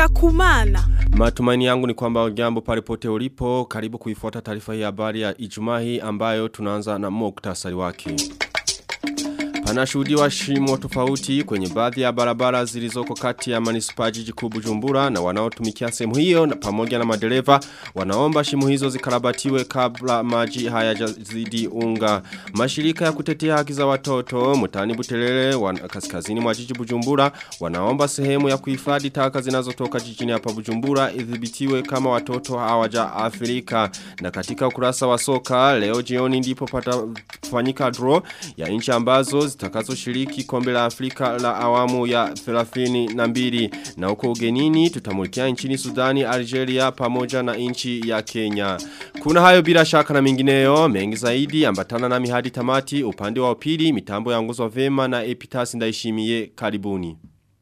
Ngenda kumana. Matumaini yangu ni kwamba jambo pale pote ulipo karibu kuifuata taarifa hii habari ya Ijumaa hii ambayo tunaanza na muktasari wake. Panashuhudiwa shimo tofauti kwenye baadhi ya barabara zilizoko kati ya manispaa jiji kuu Bujumbura na wanaotumikia sehemu hiyo na pamoja na madereva wanaomba shimo hizo zikarabatiwe kabla maji hayajazidi unga. Mashirika ya kutetea haki za watoto mtani Butelele wan, kaskazini mwa jiji Bujumbura wanaomba sehemu ya kuhifadhi taka zinazotoka jijini hapa Bujumbura idhibitiwe kama watoto hawaja Afrika. Na katika ukurasa wa soka leo jioni ndipo patafanyika draw ya nchi ambazo zitakazo shiriki kombe la Afrika la awamu ya 32 na huko ugenini tutamulikia nchini Sudani, Algeria pamoja na nchi ya Kenya. Kuna hayo bila shaka na mengineyo mengi zaidi ambatana na mihadi tamati upande wa upili mitambo ya nguzo vema na epitasi ndaishimie karibuni.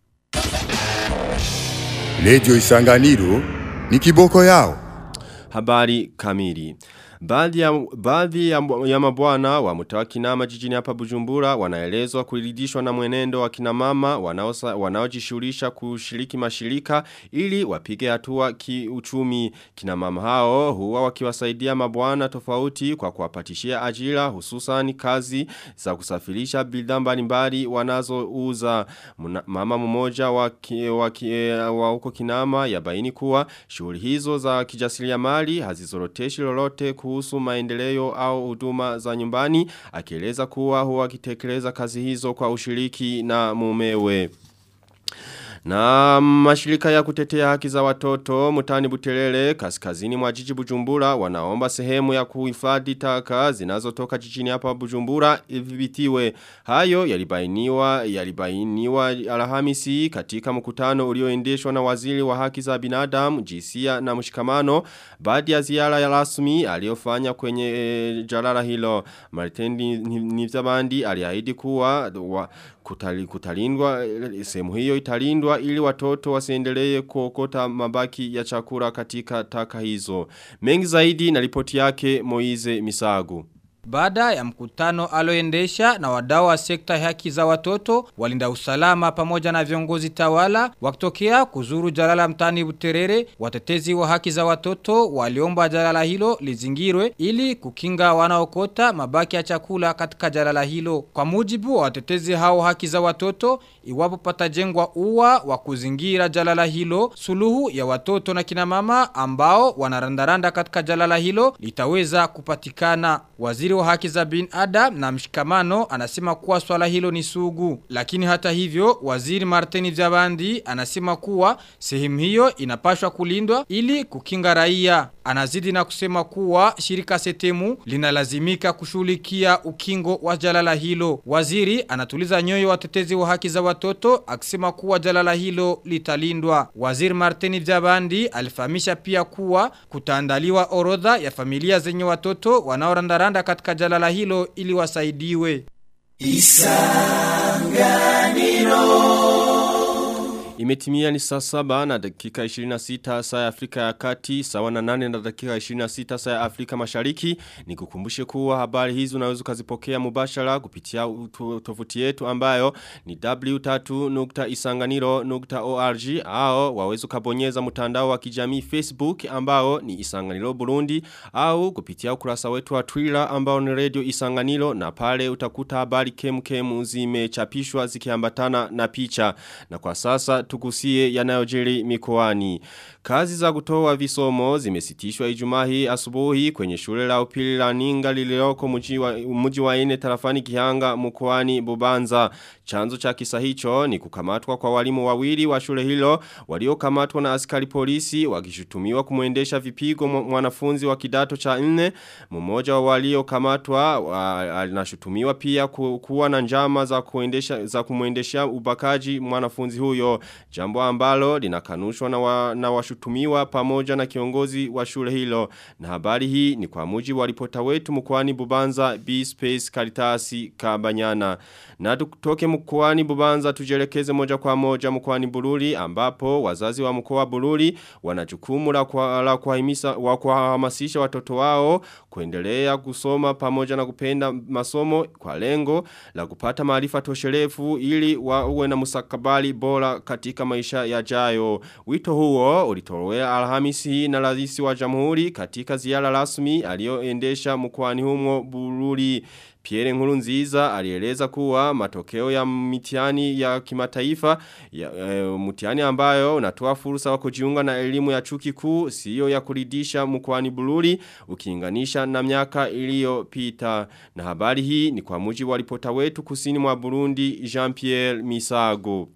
Radio Isanganiro ni kiboko yao. Habari kamili. Baadhi ya, baadhi ya, ya mabwana wa mtawa kinama jijini hapa bujumbura wanaelezwa kuridhishwa na mwenendo wa kinamama wanaojishughulisha kushiriki mashirika ili wapige hatua kiuchumi kinamama hao huwa wakiwasaidia mabwana tofauti kwa kuwapatishia ajira hususan kazi za kusafirisha bidhaa mbalimbali wanazouza mama mmoja wa, ki, wa, ki, wa huko kinama yabaini kuwa shughuli hizo za kijasiriamali hazizoroteshi lolote kuhusu maendeleo au huduma za nyumbani akieleza kuwa huwa akitekeleza kazi hizo kwa ushiriki na mumewe. Na mashirika ya kutetea haki za watoto mutani butelele kaskazini mwa jiji bujumbura wanaomba sehemu ya kuhifadhi taka zinazotoka jijini hapa bujumbura idhibitiwe. Hayo yalibainiwa yalibainiwa Alhamisi katika mkutano ulioendeshwa na waziri wa haki za binadamu, jinsia na mshikamano baada ya ziara ya rasmi aliyofanya kwenye e, jalala hilo. Martin Nizabandi aliahidi kuwa wa, kutali, kutalindwa sehemu hiyo italindwa ili watoto wasiendelee kuokota mabaki ya chakula katika taka hizo. Mengi zaidi na ripoti yake Moize Misagu. Baada ya mkutano aloendesha na wadau wa sekta haki za watoto, walinda usalama pamoja na viongozi tawala, wakitokea kuzuru jalala mtani buterere, watetezi wa haki za watoto waliomba jalala hilo lizingirwe ili kukinga wanaokota mabaki ya chakula katika jalala hilo. Kwa mujibu wa watetezi hao haki za watoto, iwapo patajengwa ua wa kuzingira jalala hilo, suluhu ya watoto na kinamama ambao wanarandaranda katika jalala hilo litaweza kupatikana. Waziri wa haki za bin Adam na mshikamano anasema kuwa swala hilo ni sugu. Lakini hata hivyo, waziri Martini Jabandi anasema kuwa sehemu hiyo inapashwa kulindwa ili kukinga raia. Anazidi na kusema kuwa shirika setemu linalazimika kushughulikia ukingo wa jalala hilo. Waziri anatuliza nyoyo watetezi wa haki za watoto akisema kuwa jalala hilo litalindwa. Waziri Martini Jabandi alifahamisha pia kuwa kutaandaliwa orodha ya familia zenye watoto wanaorandaranda katika jalala hilo ili wasaidiwe. Isanganiro Imetimia ni saa saba na dakika 26 saa ya Afrika ya kati, sawa na nane na dakika 26 saa ya Afrika mashariki. Ni kukumbushe kuwa habari hizi unaweza ukazipokea mubashara kupitia tovuti yetu ambayo ni w3.isanganiro.org au waweza ukabonyeza mtandao wa kijamii Facebook ambao ni Isanganiro Burundi au kupitia ukurasa wetu wa Twitter ambao ni Radio Isanganiro na pale utakuta habari kemkem zimechapishwa zikiambatana na picha. Na kwa sasa tukusie yanayojiri mikoani. Kazi za kutoa visomo zimesitishwa Ijumaa hii asubuhi kwenye shule la upili la Ninga lililoko mji wa mji wa ine tarafani Kihanga mkoani Bubanza. Chanzo cha kisa hicho ni kukamatwa kwa walimu wawili wa shule hilo waliokamatwa na askari polisi wakishutumiwa kumwendesha vipigo mwanafunzi wa kidato cha nne. Mmoja wa waliokamatwa anashutumiwa pia ku, kuwa na njama za kuendesha za kumwendesha ubakaji mwanafunzi huyo. Jambo ambalo linakanushwa na, wa, na washutumiwa wanashutumiwa pamoja na kiongozi wa shule hilo. Na habari hii ni kwa mujibu wa ripota wetu mkoani Bubanza B Space Karitasi Kabanyana. Na tutoke mkoani Bubanza tujelekeze moja kwa moja mkoani Bururi ambapo wazazi wa mkoa wa Bururi wana jukumu la kwa, la kuhimisa wa kuhamasisha watoto wao kuendelea kusoma pamoja na kupenda masomo kwa lengo la kupata maarifa toshelefu ili wawe na mustakabali bora katika maisha yajayo. Wito huo ulitolewa Alhamisi hii na rais wa Jamhuri katika ziara rasmi aliyoendesha mkoani humo Bururi. Pierre Nkurunziza alieleza kuwa matokeo ya mitihani ya kimataifa ya e, mtihani ambayo unatoa fursa wa kujiunga na elimu ya chuo kikuu sio ya kuridhisha mkoani Bururi ukilinganisha na miaka iliyopita. Na habari hii ni kwa mujibu wa ripota wetu kusini mwa Burundi Jean-Pierre Misago.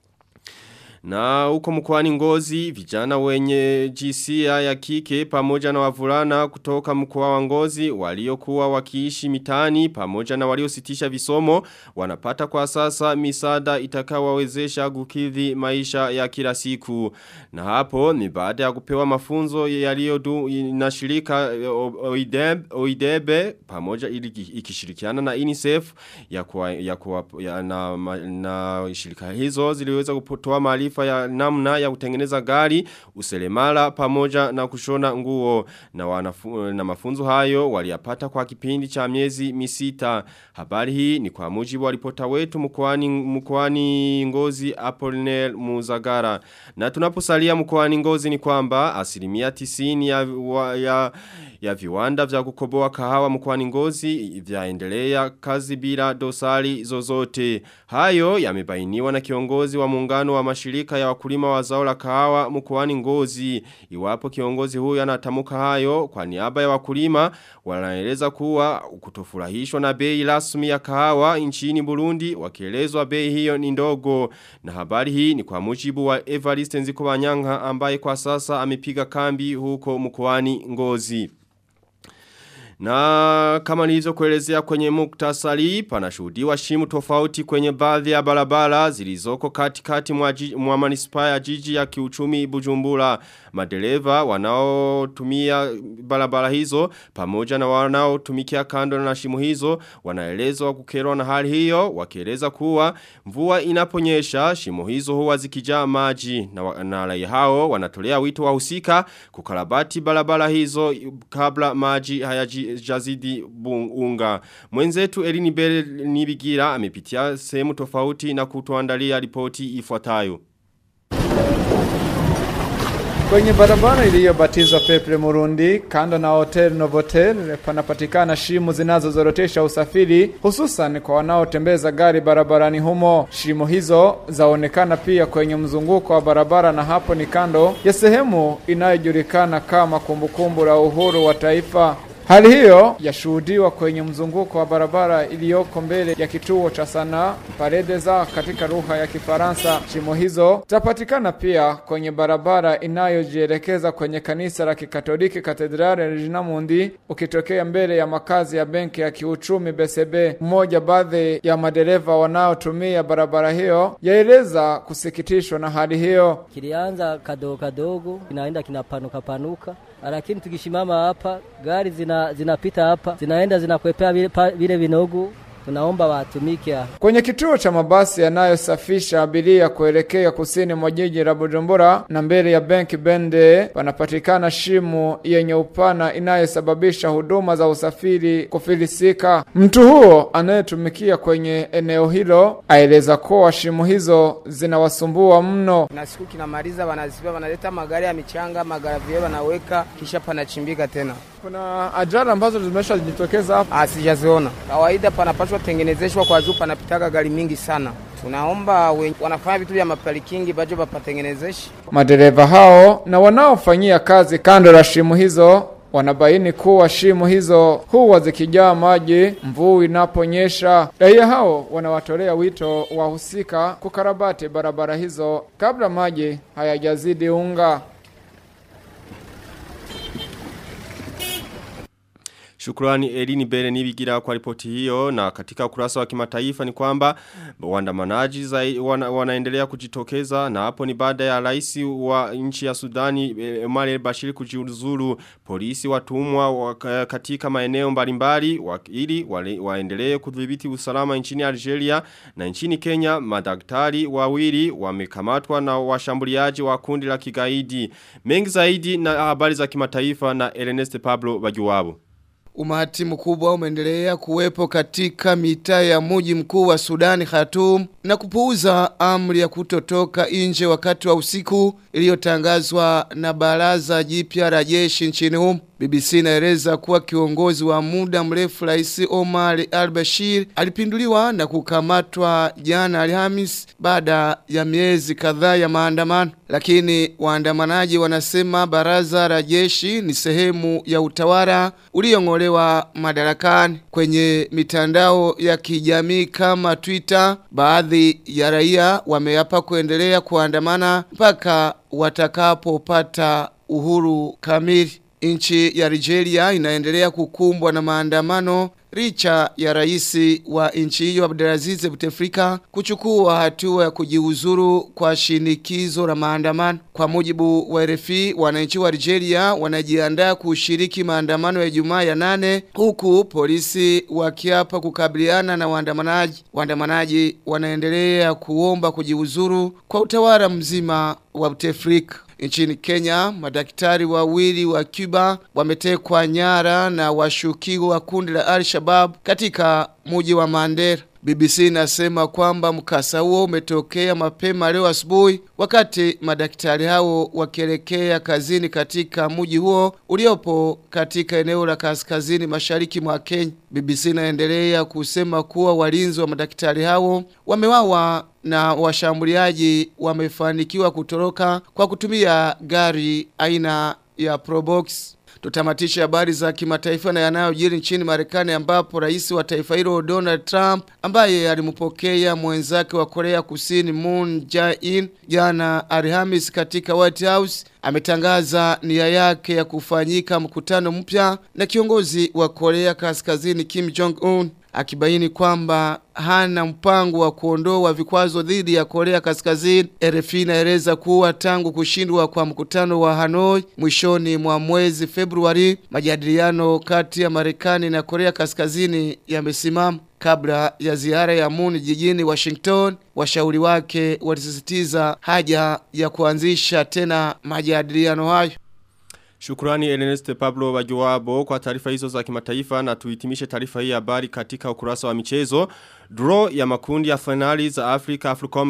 Na huko mkoani ngozi, vijana wenye jinsia ya kike pamoja na wavulana kutoka mkoa wa ngozi waliokuwa wakiishi mitani pamoja na waliositisha visomo wanapata kwa sasa misada itakawawezesha kukidhi maisha ya kila siku. Na hapo ni baada ya kupewa mafunzo yaliyodu na shirika OIDEB, OIDEBE pamoja ikishirikiana na UNICEF ya kuwa, ya kuwa, ya na, na shirika hizo ziliweza kutoa maarifa ya namna ya kutengeneza gari, uselemala pamoja na kushona nguo na, wanafu, na mafunzo hayo waliyapata kwa kipindi cha miezi misita. Habari hii ni kwa mujibu wa ripota wetu mkoani mkoani Ngozi Apollinaire Muzagara. Na tunaposalia mkoani Ngozi ni kwamba asilimia tisini ya, wa, ya ya viwanda vya kukoboa kahawa mkoani Ngozi vyaendelea kazi bila dosari zozote. Hayo yamebainiwa na kiongozi wa muungano wa mashirika ya wakulima wa zao la kahawa mkoani Ngozi. Iwapo kiongozi huyu anatamuka hayo kwa niaba ya wakulima wanaeleza kuwa kutofurahishwa na bei rasmi ya kahawa nchini Burundi wakielezwa bei hiyo ni ndogo. Na habari hii ni kwa mujibu wa Evariste Nzikobanyanga ambaye kwa sasa amepiga kambi huko mkoani Ngozi. Na kama nilizo kuelezea kwenye muktasari, panashuhudiwa shimu tofauti kwenye baadhi ya barabara zilizoko katikati mwa, mwa manispaa ya jiji ya kiuchumi bujumbura. Madereva wanaotumia barabara hizo pamoja na wanaotumikia kando na shimu hizo wanaelezwa kukerwa na hali hiyo wakieleza kuwa mvua inaponyesha shimu hizo huwa zikijaa maji na, na raia hao wanatolea wito wahusika kukarabati barabara hizo kabla maji hayaji jazidi unga. Mwenzetu Elini Bele Nibigira amepitia sehemu tofauti na kutuandalia ripoti ifuatayo. Kwenye barabara iliyobatizwa Peple Murundi, kando na Hotel Novotel, panapatikana shimu zinazozorotesha usafiri, hususan kwa wanaotembeza gari barabarani humo. Shimu hizo zaonekana pia kwenye mzunguko wa barabara, na hapo ni kando ya sehemu inayojulikana kama kumbukumbu la uhuru wa taifa. Hali hiyo yashuhudiwa kwenye mzunguko wa barabara iliyoko mbele ya kituo cha sanaa Paredeza katika lugha ya Kifaransa. Shimo hizo zitapatikana pia kwenye barabara inayojielekeza kwenye kanisa la Kikatoliki Katedrale Regina Mundi ukitokea mbele ya makazi ya benki ya kiuchumi BCB. Mmoja baadhi ya madereva wanaotumia barabara hiyo yaeleza kusikitishwa na hali hiyo. Kilianza kadogo kadogo, kinaenda kinapanuka panuka lakini tukishimama hapa gari zina zinapita hapa zinaenda zinakwepea vile, vile vinogu tunaomba watumike kwenye kituo cha mabasi yanayosafisha abiria kuelekea kusini mwa jiji la Bujumbura na mbele ya benki Bende panapatikana shimu yenye upana inayosababisha huduma za usafiri kufilisika. Mtu huo anayetumikia kwenye eneo hilo aeleza kuwa shimu hizo zinawasumbua mno. Na siku kinamaliza, wanaziba wanaleta magari ya michanga, magari wanaweka, kisha panachimbika tena. Kuna ajali ambazo zimeshajitokeza hapa? Sijaziona. Kawaida panapaswa tengenezeshwa kwa juu, panapitaga gari mingi sana. Tunaomba wanafanya vitu vya maparikingi bajo bapatengenezeshe. Madereva hao na wanaofanyia kazi kando la shimu hizo wanabaini kuwa shimu hizo huwa zikijaa maji mvua inaponyesha. Raia hao wanawatolea wito wahusika kukarabati barabara hizo kabla maji hayajazidi unga. Shukrani Elini Bere nibigira kwa ripoti hiyo na katika ukurasa wa kimataifa ni kwamba waandamanaji wana, wanaendelea kujitokeza na hapo ni baada ya rais wa nchi ya Sudani Omar el-Bashir kujiuzulu polisi watumwa katika maeneo mbalimbali ili waendelee kudhibiti usalama nchini Algeria na nchini Kenya madaktari wawili wamekamatwa na washambuliaji wa kundi la kigaidi mengi zaidi na habari za kimataifa na Ernest Pablo Bajuwabo Umati mkubwa umeendelea kuwepo katika mitaa ya mji mkuu wa Sudani Khartoum na kupuuza amri ya kutotoka nje wakati wa usiku iliyotangazwa na baraza jipya la jeshi nchini humo. BBC inaeleza kuwa kiongozi wa muda mrefu Rais Omar al-Bashir alipinduliwa na kukamatwa jana Alhamis baada ya miezi kadhaa ya maandamano. Lakini waandamanaji wanasema baraza la jeshi ni sehemu ya utawala uliong'olewa madarakani. Kwenye mitandao ya kijamii kama Twitter, baadhi ya raia wameapa kuendelea kuandamana mpaka watakapopata uhuru kamili. Nchi ya Nigeria inaendelea kukumbwa na maandamano licha ya rais wa nchi hiyo Abdelaziz Bouteflika kuchukua hatua ya kujiuzuru kwa shinikizo la maandamano. Kwa mujibu wa RFI, wananchi wa Nigeria wanajiandaa kushiriki maandamano ya Ijumaa ya nane huku polisi wakiapa kukabiliana na waandamanaji. Waandamanaji wanaendelea kuomba kujiuzuru kwa utawala mzima wa Bouteflika. Nchini Kenya, madaktari wawili wa Cuba wametekwa nyara na washukiwa wa kundi la Al-Shabaab katika mji wa Mandera. BBC inasema kwamba mkasa huo umetokea mapema leo asubuhi wakati madaktari hao wakielekea kazini katika mji huo uliopo katika eneo la kaskazini mashariki mwa Kenya. BBC inaendelea kusema kuwa walinzi wa madaktari hao wamewawa na washambuliaji wamefanikiwa kutoroka kwa kutumia gari aina ya Probox. Tutamatisha habari za kimataifa na yanayojiri nchini Marekani ambapo rais wa taifa hilo Donald Trump ambaye alimpokea mwenzake wa Korea Kusini Moon Jae-in jana Alhamis katika White House ametangaza nia yake ya kufanyika mkutano mpya na kiongozi wa Korea Kaskazini Kim Jong Un akibaini kwamba hana mpango wa kuondoa vikwazo dhidi ya Korea Kaskazini. RFI inaeleza kuwa tangu kushindwa kwa mkutano wa Hanoi mwishoni mwa mwezi Februari, majadiliano kati ya Marekani na Korea Kaskazini yamesimama. Kabla ya ziara ya Moon jijini Washington, washauri wake walisisitiza haja ya kuanzisha tena majadiliano hayo. Shukrani Ernest Pablo Bajuwabo kwa taarifa hizo za kimataifa na tuhitimishe taarifa hii ya habari katika ukurasa wa michezo. Draw ya makundi ya finali za Afrika Africom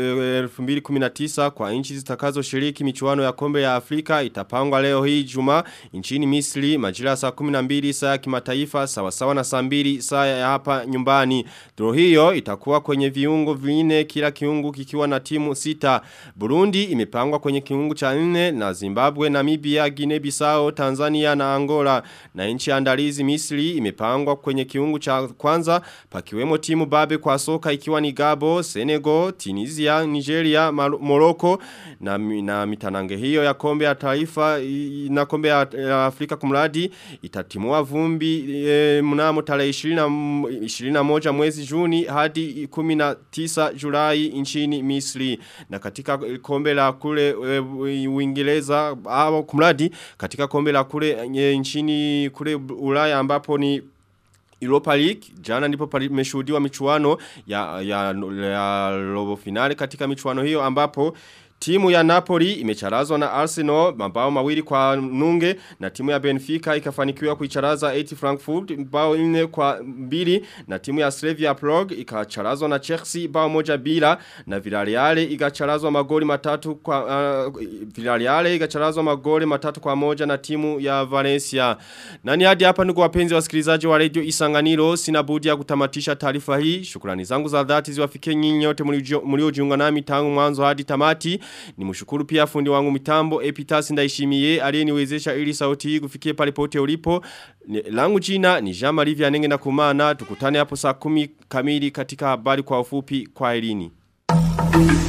2019 kwa nchi zitakazo shiriki michuano ya kombe ya Afrika itapangwa leo hii juma nchini Misri majira saa 12 saa ya kimataifa sawa sawa na saa 2 saa ya hapa nyumbani. Draw hiyo itakuwa kwenye viungo vinne kila kiungu kikiwa na timu sita. Burundi imepangwa kwenye kiungu cha 4 na Zimbabwe, Namibia, Guinea Bissau, Tanzania na Angola. Na nchi andalizi Misri imepangwa kwenye kiungu cha kwanza pakiwemo timu babe kwa soka ikiwa ni Gabo, Senegal, Tunisia, Nigeria, Morocco na, na mitanange hiyo ya kombe ya taifa na kombe ya Afrika kumradi itatimua vumbi e, mnamo tarehe 21 mwezi Juni hadi 19 Julai nchini Misri na katika kombe la kule e, Uingereza au kumradi katika kombe la kule e, nchini kule Ulaya ambapo ni Europa League jana ndipo pameshuhudiwa michuano ya ya, ya robo finale katika michuano hiyo ambapo Timu ya Napoli imecharazwa na Arsenal mabao mawili kwa nunge na timu ya Benfica ikafanikiwa kuicharaza 80 Frankfurt bao nne kwa mbili na timu ya Slavia Prague ikacharazwa na Chelsea bao moja bila na Villarreal ikacharazwa magoli matatu kwa uh, Villarreal ikacharazwa magoli matatu kwa moja na timu ya Valencia. Nani hadi hapa ndugu wapenzi wasikilizaji wa Radio Isanganiro sina budi ya kutamatisha taarifa hii. Shukrani zangu za dhati ziwafikie nyinyi nyote mliojiunga nami tangu mwanzo hadi tamati. Ni mshukuru pia fundi wangu mitambo Epitas ndaishimiye aliyeniwezesha ili sauti hii kufikie pale pote ulipo. Langu jina ni Jean Marie Vianenge na kumana tukutane hapo saa kumi kamili katika habari kwa ufupi kwa elini.